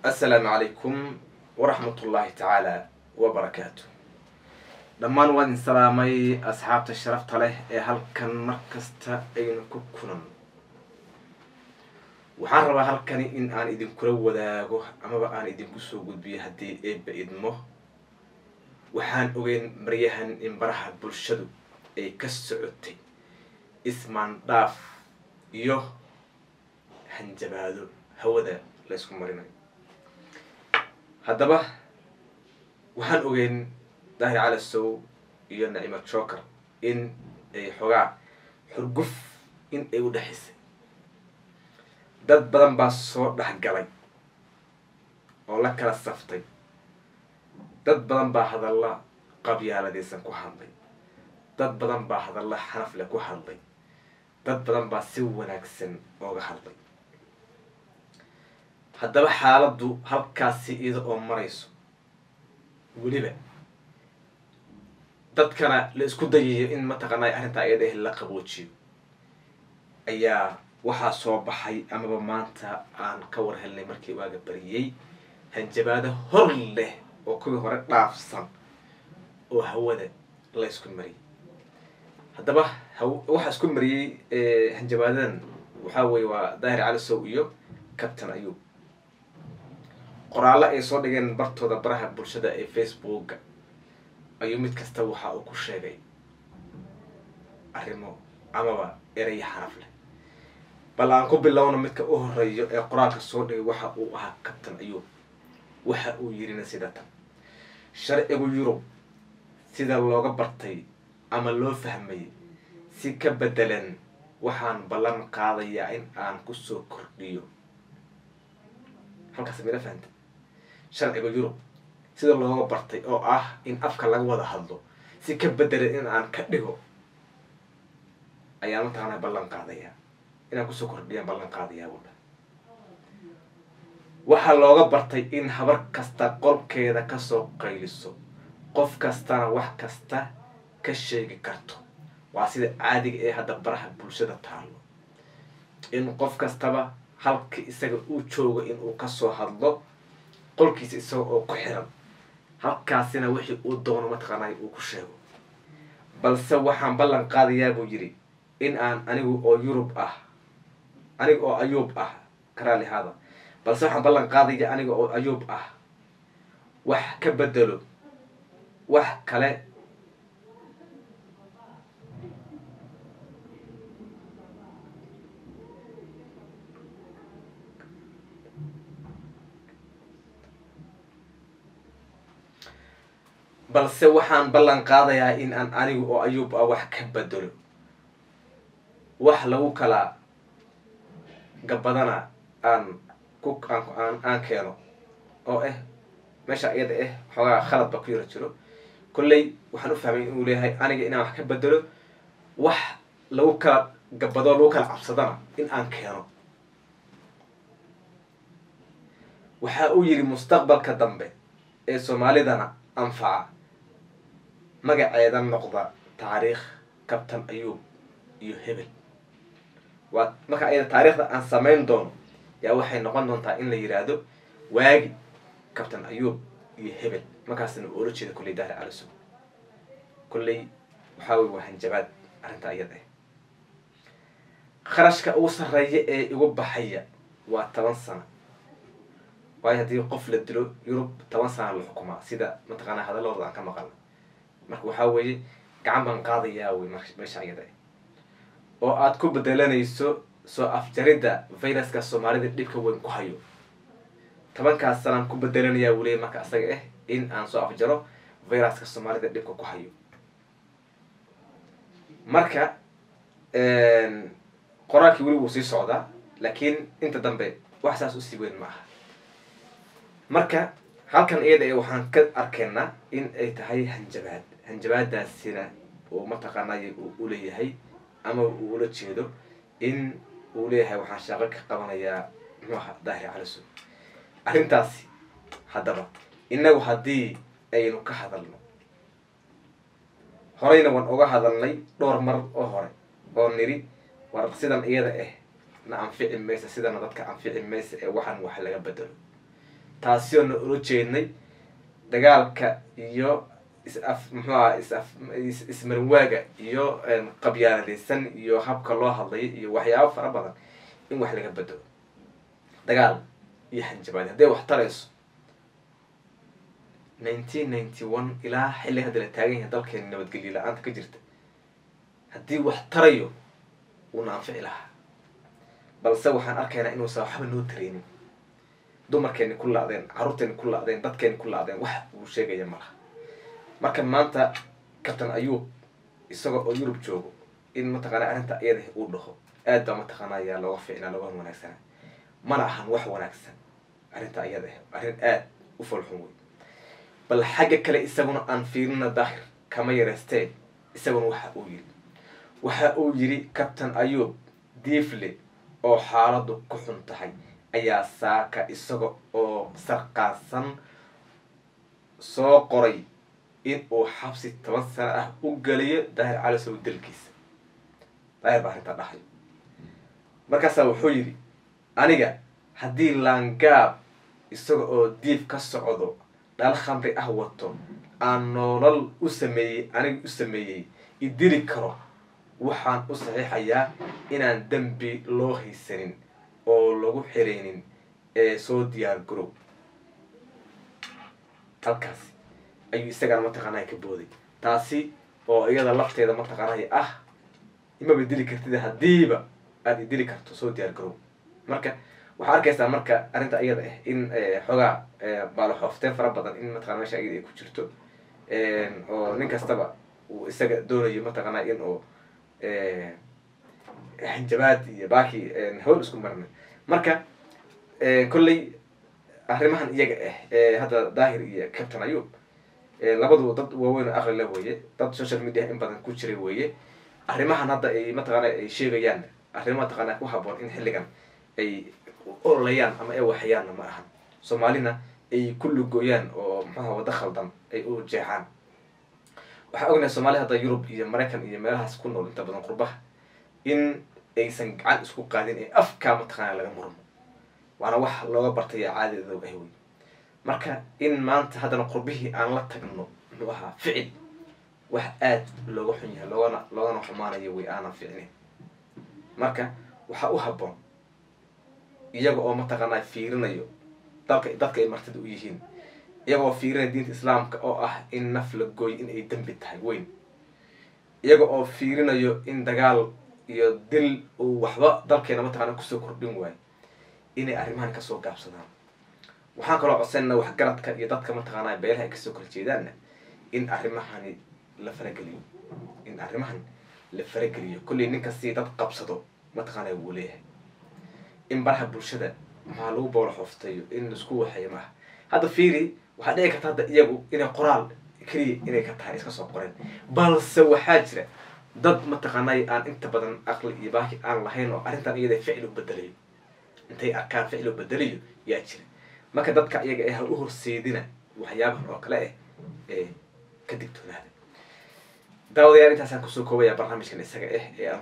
assalaamu calaykum waraxmatullaahi tacaala wabarakaatu dhammaan waan idin salaamay asxaabta sharafta leh ee halkan mar kasta aynu ku kulan waxaan rabaa halkani in aan idinkula wadaago amaba aan idinku soo gudbiyo haddii eebba idmo waxaan ogeyn maryahan in baraha bulshadu ay ka socotay ismaandhaaf iyo hanjabaado hawada la ysku marinayo haddaba waxaan ogeyn daahir cali sow iyo nacima joker in ay xogaa xurguf in ay u dhexaysay dad badan baa soo dhexgalay oo la kala saftay dad badan baa hadalla qabyaaladaysan ku hadlay dad badan baa hadalla xanafle ku hadlay dad badan baa si wanaagsan ooga hadlay haddaba xaaladdu halkaasi iyada oo marayso weliba dadkana la isku dayayo in mataqaanay arrintaa iyada ah la qaboojiyo ayaa waxaa soo baxay amaba maanta aan ka war helnay markii waaga bariyey hanjabaado hor leh oo kuwii hore dhaafsan oo hawada la isku mariyay haddaba waxaa isku mariyey hanjabaadadan waxaa weye waa daahir cali sow iyo captain ayub qoraallo ay soo dhigeen bartooda baraha bulshada ee facebooka ayuu mid kasta waxa uu ku sheegay arrimo amaba eraya xaraf leh bal aan ku bilowno midka u horeeyo ee qoraalka soo dhigay waxa uu ahaa captain ayub waxa uu yirina sida tan sharcigu yurub sida looga bartay ama loo fahmay si ka bedelan waxaan ballan qaadayaa in aan kusoo kordhiyo halkaas mila fahanta sharciga yurub sida looga bartay oo ah in afka laga wada hadlo si ka bedelan in aan ka dhigo ayaan mataqaana ballan qaadayaa inaan kusoo kordhiyaan ballan qaadayaa wada waxaa looga bartay in habar kasta qolkeeda kasoo qayliso qof kastana wax kasta ka sheegi karto waa sida caadiga ee hadda baraha bulshada taalo in qof kastaba halka isaga uu joogo inuu kasoo hadlo qolkiisa isaga oo ku xiran halkaasina wixii uu doono mataqaanay uu ku sheego balse waxaan ballan qaadayaa buu yidhi in aan anigu oo yurub ah aniga oo ayuub ah karaalihaada balse waxaan ballan qaadaya aniga oo ayuub ah wax ka bedelo wax kale balse waxaan ballan qaadayaa in aan anigu oo ayuub ah wax ka bedelo wax lagu kala gabadana aan ku aan aan keeno oo ah meesha iyada ah xoogaa khalad ba ku yaro jiro kolley waxaan u fahmay inuu leeyahay aniga inaan wax ka bedelo wax lagu kala gabado lagu kala cabsadana in aan keeno waxa uu yidhi mustaqbalka dambe ee soomaalidana anfaca magaceeda noqda taariikh kabtan ayuub iyo hebel waa marka ayada taariikhda aan samayn doono yaa waxay noqon doontaa in la yiraahdo waagi kabtan ayuub iyo hebel markaasna oola jeeda kolley daahir calisow kolley waxaa wey waa hanjabaad arrinta iyada ah kharashka ugu sarreeya ee igu baxaya waa toban sano waayo haddii qof la dilo yurub toban sana la xukumaa sida mataqaana hadalladooda aan ka maqalna marka waxaa weeye gacan baan qaadayaa wey meesha iyada ah oo aada ku bedelanayso soo afjaridda viruska soomaalida dhibka weyn ku hayo tobankaas sanaan ku bedelanayaa weliya marka isaga ah in aan soo afjaro viruska soomaalida dhibka ku hayo marka qoraalkii weli wuu sii socdaa laakiin inta dambe wax saas usii weyn ma aha marka halkan iyada ee waxaan ka arkaynaa in ay tahay hanjabaad hanjabaadaasina uu mataqaanay uu uleeyahay ama uu ula jeedo in uu leeyahay waxaan shaaqo ka qabanayaa muxuaha daahir caliso arrintaasi haddaba innagu haddii aynu ka hadalno horeyna waan uga hadalnay dhowr mar oo hore oo niri war sidan iyada ah na anfici maysa sidana dadka anfici maysa ee waxaan wax laga bedelo taasi oo na ula jeednay dagaalka iyo is-af muxuu aha is-af is- ismarinwaaga iyo qabyaaladaysan iyo habka loo hadlayo iyo waxyaabo fara badan in wax laga bedelo dagaal iyo hanjabaadi hadday wax tarayso nineteen ninety one ilaa xilli hadda la taagan yahay dalkeena nabadgelyo la-aanta ka jirta haddii wax tarayo uuna anfici lahaa balse waxaan arkaynaa inuusan waxba noo tareynin dumarkeeni ku la-deen carruurteeni ku la-deen dadkeeni ku la-deen wax uu sheegaya malaha marka maanta kabtan ayuub isaga oo yurub joogo in mataqaana arrinta iyada uu dhaho aad baa mataqaana ayaa looga fiicnaa looga wanaagsana mana ahan wax wanaagsan arrinta iyada ah arrin aad u folxun wey bal xagga kale isaguna aan fiirina daahir kama yareystee isaguna waxa uu yiri waxa uu yiri kabtan ayuub diifle oo xaaladu ku xun tahay ayaa saaka isaga oo sarqaasan soo qoray in uu xabsi toban sano ah u geliyo daahir calisow dalkiisa daahir baa arrintaa dhahay markaasaa wuxuu yidhi aniga haddii laangaab isaga oo diif ka socdo dhal khamri ah wato aan noolal u sameeyey aniga u sameeyey idili karo waxaan u saxiixayaa inaan dembi loo haysanin oo lagu xiraynin ee soo diyaar garow halkaasi ayuu isagana mataqaanaa ka booday taasi oo iyada lafteeda mataqaanay ah imaba dili kartida haddiiba aada idili karto soo diyaar garow marka waxaa arkaysaa marka arrinta iyada ah in xoogaa baaloxoofteen fara badan in mataqana mesha iyada ay ku jirto oo nin kastaba uu isaga doonayo mataqaanaa in uu hanjabaad iyo baaki hawl isku marnay marka kolley arrimahan iyaga ah ee hadda daahir iyo captain ayub labadu dad waaweyn oo aqli la weeye dad social media in badan ku jiray weeye arrimahan hadda ay mataqaana ay sheegayaan arrimo mataqaana ku haboon in xilligan ay ololayaan ama ay waxayaanna ma ahan soomaalina ay ku lugooyaan oo muxuaha waddo khaldan ay u jeexaan waxaa ognahay soomaalida hadda yurub iyo maraykan iyo meelahaas ku nool inta badan qurbaha in aysan gacan isku qaadin ee afkaa mataqaana laga murmo waana wax looga bartay caadadoog ah wey marka in maanta haddana qurbihii aan la tagno muxuu ahaa ficil wax aad looga xun yahay loogana loogana xumaanayo way aanan ficneyn marka waxaa u habboon iyaga oo mataqaanaa fiirinayo dalka dadka ay martida u yihiin iyaga oo fiirinaya diinta islaamka oo ah in naf la gooy in ay dembi tahay weyn iyaga oo fiirinayo in dagaal iyo dil uu waxba dalkeena mataqaana kusoo kordhin waayo inay arrimahan kasoo gaabsadaan waxaan kaloo codsanayna waxgaradka iyo dadka mataqaanaa beelaha ay kasoo kala jeedaanna in arrimahani la farageliyo in arrimahan la farageliyo kolley ninkasii dad qabsado mataqaanaa wuu leeyahay in baraha bulshada maxaa lagu boola xooftayo in laisku waxeeyo maaha hadda fiiri waxaa dhici karta hadda iyagu inay qoraal keliya inay ka tahay iska soo qoreen balse waxaa jira dad mataqaanay aan inta badan aqli iyo baaki aan lahayn oo arrintan iyada ficil u bedelayo intay arkaan ficil u bedelayo yaa jira marka dadka iyaga ee ha u horseedina waxyaabahan oo kale ah ee ka digtoonaada daawadayaal intaasaan kusoo koobaya barnaamijkan isaga ah ee aan